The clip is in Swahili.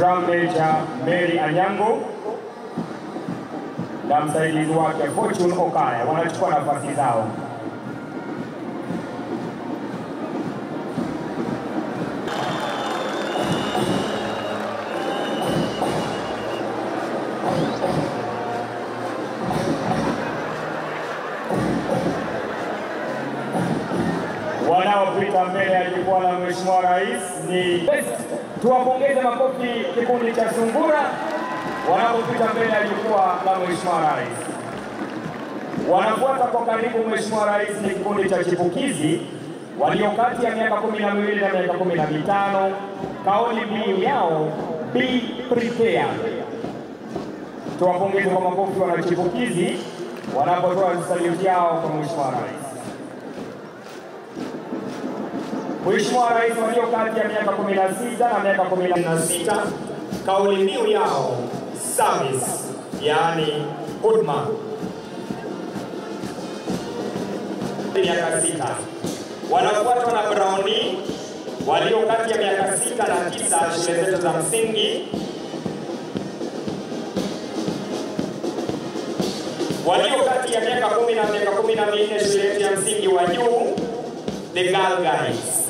Drum Major Mary Anyango na msaidizi wake Fortune Okaya wanachukua nafasi zao. wanaopita mbele ya jukwaa la Mheshimiwa Rais ni tuwapongeze makofi kikundi cha Sungura wanapopita mbele ya jukwaa la Mheshimiwa Rais. Wanafuata kwa karibu Mheshimiwa Rais ni kikundi cha chipukizi walio kati ya miaka kumi na miwili na miaka kumi na mitano. Kauli mbiu yao be prepared. Tuwapongeze kwa makofi wanachipukizi wanapotoa saluti yao kwa Mheshimiwa Rais. Mheshimiwa Rais walio kati ya miaka 16 na miaka 16, kauli mbiu yao service, yaani huduma. Miaka sita wanafuatwa na Brownie walio kati ya miaka sita na tisa, shule zetu za msingi walio kati ya miaka kumi na miaka kumi na minne shule yetu ya msingi wa juu, the Girl Guides